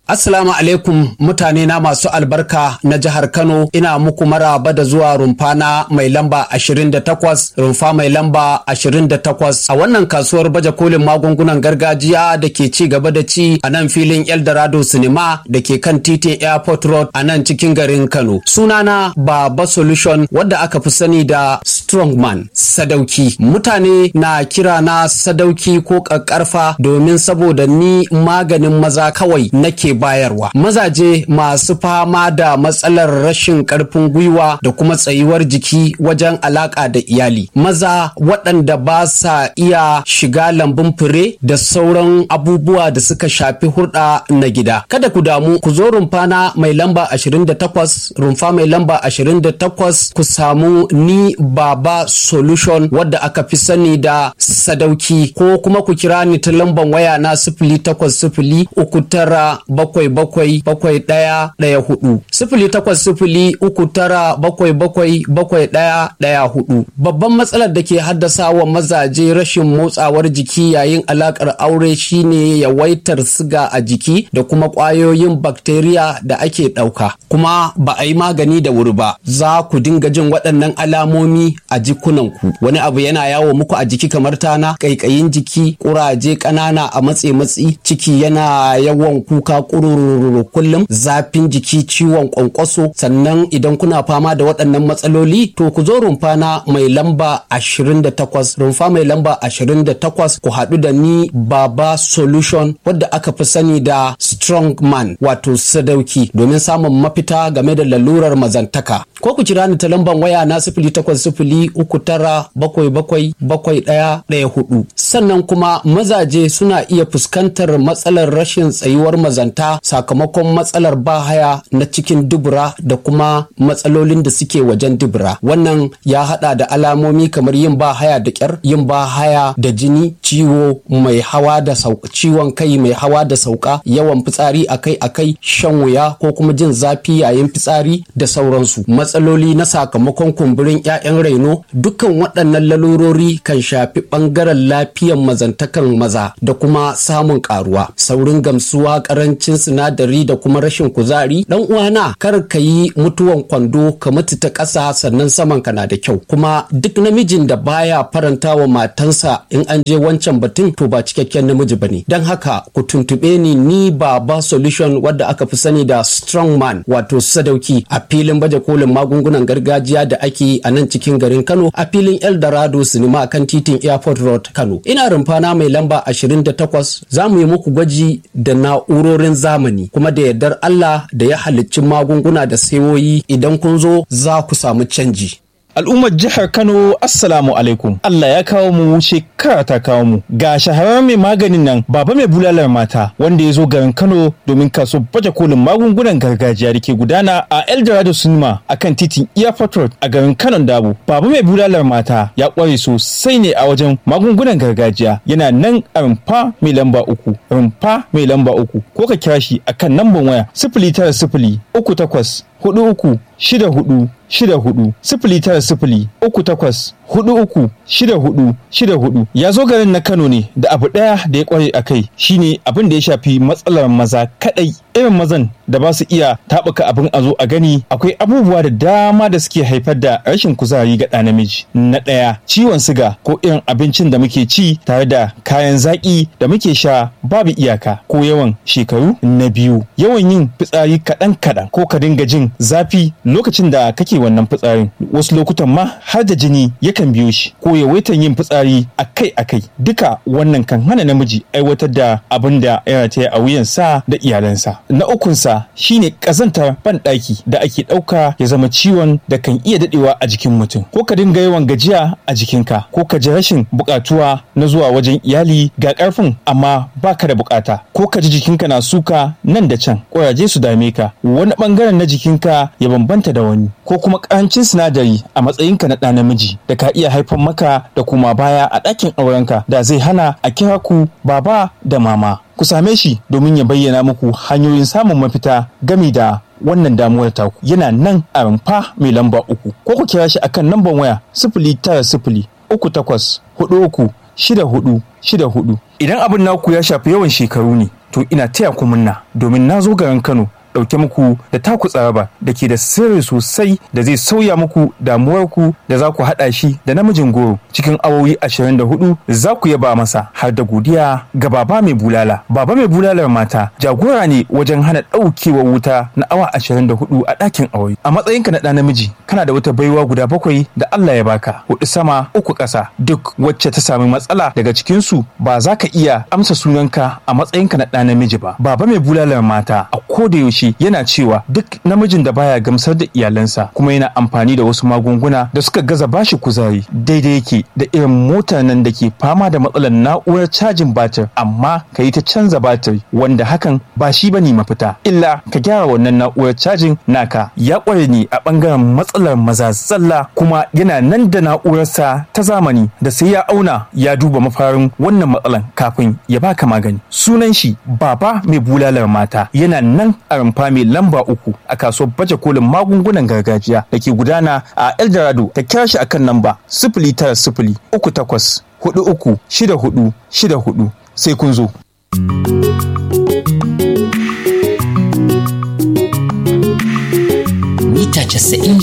Assalamu alaikum mutane na masu albarka na jihar Kano ina muku maraba da zuwa rumfana mai lamba 28 rumfa mai lamba 28 a wannan kasuwar baje kolin magungunan gargajiya da ke ci gaba da ci a nan filin Eldorado Cinema da ke kan titin Airport Road a nan cikin garin Kano. Sunana Baba Solution wadda aka fi sani da Strongman Sadauki. Mutane na kira na Sadauki ko ƙaƙƙarfa domin saboda ni maganin maza kawai nake bayarwa mazaje masu fama da matsalar rashin karfin gwiwa da kuma tsayuwar jiki wajen alaka da iyali maza waɗanda ba sa iya shiga lambun fure da sauran abubuwa da suka shafi hurɗa na gida kada ku damu ku zo rumfana mai lamba 28 rumfa mai lamba 28 ku samu ni baba solution wadda aka fi sani da sadauki ko kuma ku kira ni ta lamban waya na sifili takwas sifili uku tara bakwai bakwai bakwai ɗaya ɗaya hudu sifili takwas sifili uku tara bakwai bakwai bakwai ɗaya ɗaya hudu babban matsalar da ke haddasa wa mazaje rashin motsawar jiki yayin alakar aure shine yawaitar siga a jiki da kuma ƙwayoyin bakteriya da ake ɗauka kuma ba a yi magani da wuri ba za ku dinga jin waɗannan alamomi a jikunanku wani abu yana yawo muku a jiki kamar tana ƙaiƙayin jiki ƙuraje ƙanana a matse matsi ciki yana yawan kuka kurururu kullum zafin jiki ciwon kwankwaso sannan idan kuna fama da waɗannan matsaloli to ku zo rumfana mai lamba 28 rumfa mai lamba 28 ku haɗu da ni baba solution wadda aka fi sani da strong man wato sadauki domin samun mafita game da lalurar mazantaka ko ku kira ni ta lambar waya na sifili takwas sifili uku tara bakwai bakwai bakwai ɗaya ɗaya hudu sannan kuma mazaje suna iya fuskantar matsalar rashin tsayuwar mazanta sakamakon matsalar bahaya na cikin dubura da kuma matsalolin da suke wajen dubura wannan ya hada da alamomi kamar yin bahaya da kyar yin bahaya da jini ciwo mai hawa da sauka ciwon kai mai hawa da sauka yawan fitsari akai akai shan wuya ko kuma jin zafi yayin fitsari da sauransu matsaloli na sakamakon kumburin 'ya'yan raino dukkan waɗannan lalurori kan shafi ɓangaren lafiyan mazantakan maza da kuma samun karuwa saurin gamsuwa karancin sinadari da kuma rashin kuzari dan uwana kar ka yi mutuwan kwando ka mutu ta ƙasa sannan saman ka na da kyau kuma duk namijin da baya faranta wa matansa in an je wancan batun to ba cikakken namiji bane don haka ku tuntube ni ni baba solution wadda aka fi sani da strong man wato sadauki a filin baje kolin magungunan gargajiya da ake a nan cikin garin kano a filin eldorado sinima kan titin airport road kano ina rumfana mai lamba 28 za mu yi muku gwaji da na'urorin zamani kuma da yardar Allah da ya halicci magunguna da sayoyi idan kun zo za ku samu canji. Al'ummar jihar Kano Assalamu alaikum. Allah ya kawo mu shekara ta kawo mu. Ga shahararren mai maganin nan baba mai bulalar mata wanda ya zo garin Kano domin kaso baje kolin magungunan gargajiya da ke gudana a Eldorado Cinema a kan titin Airport Road a garin Kano Dabo. Baba mai bulalar mata ya kware sosai ne a wajen magungunan gargajiya. Yana nan a rumfa mai lamba uku. Rumfa mai lamba uku. Ko ka kira shi akan namban waya sifili tara sifili uku takwas hudu uku shida hudu shida hudu sifili tara sifili uku takwas hudu uku shida hudu shida hudu ya zo garin na Kano ne da abu ɗaya da ya kware a kai shine abin da ya shafi matsalar maza kadai irin mazan da ba su iya taɓuka abin a zo a gani akwai abubuwa da dama da suke haifar da rashin kuzari ga ɗa namiji na ɗaya ciwon siga ko irin abincin da muke ci tare da kayan zaƙi da muke sha babu iyaka ko yawan shekaru na biyu yawan yin fitsari kaɗan kaɗan ko ka dinga jin zafi lokacin da kake wannan fitsarin wasu lokutan ma har da jini yakan biyo shi ko yawaitan yin fitsari akai akai duka wannan kan hana namiji aiwatar da abin da ya rataya a wuyansa da iyalansa na ukunsa shine ƙazantar banɗaki da ake ɗauka ya zama ciwon da kan iya daɗewa a jikin mutum ko ka dinga yawan gajiya a jikinka ko ka ji rashin buƙatuwa na zuwa wajen iyali ga ƙarfin amma baka da buƙata ko ka ji jikinka na suka nan da can ƙuraje su dame ka wani ɓangaren na jikinka ya bambanta da wani ko kuma ƙarancin sinadari a matsayinka na ɗa namiji da ka iya haifar maka da kuma baya a ɗakin aurenka da zai hana a kira ku baba da mama ku same shi domin ya bayyana muku hanyoyin samun mafita gami da wannan damuwar taku yana nan a rumfa mai lamba uku ko ku kira shi akan lambar waya sifili tara sifili uku takwas hudu uku shida hudu shida hudu idan abin naku ya shafi yawan shekaru ne to ina taya ku munna domin na zo garin Kano ɗauke muku da taku tsaraba da ke da sirri sosai da zai sauya muku damuwarku da za ku haɗa shi da namijin goro cikin awowi 24 za ku yaba masa har da godiya ga baba mai bulala baba mai bulalar mata jagora ne wajen hana ɗaukewar wuta na awa 24 a ɗakin aure a matsayinka na ɗa namiji kana da wata baiwa guda bakwai da Allah ya baka hudu sama uku ƙasa duk wacce ta sami matsala daga cikinsu ba za ka iya amsa sunanka a matsayinka na ɗa namiji ba baba mai bulalar mata a koda yaushe shi yana cewa duk namijin da baya gamsar da iyalansa kuma yana amfani da wasu magunguna da suka gaza bashi kuzari daidai yake da irin motar nan da ke fama da matsalar na'urar cajin batir amma ka yi ta canza batir wanda hakan ba shi bane mafita illa ka gyara wannan na'urar cajin naka ya kware ne a bangaren matsalar maza zalla kuma yana nan da na'urarsa ta zamani da sai ya auna ya duba mafarin wannan matsalan kafin ya baka magani sunan shi baba mai bulalar mata yana nan a rumfa mai lamba uku a kasuwar baje kolin magungunan gargajiya da ke gudana a eldorado ta kira shi akan lamba sifili tara sifili uku takwas hudu uku shida hudu shida hudu sai kun zo.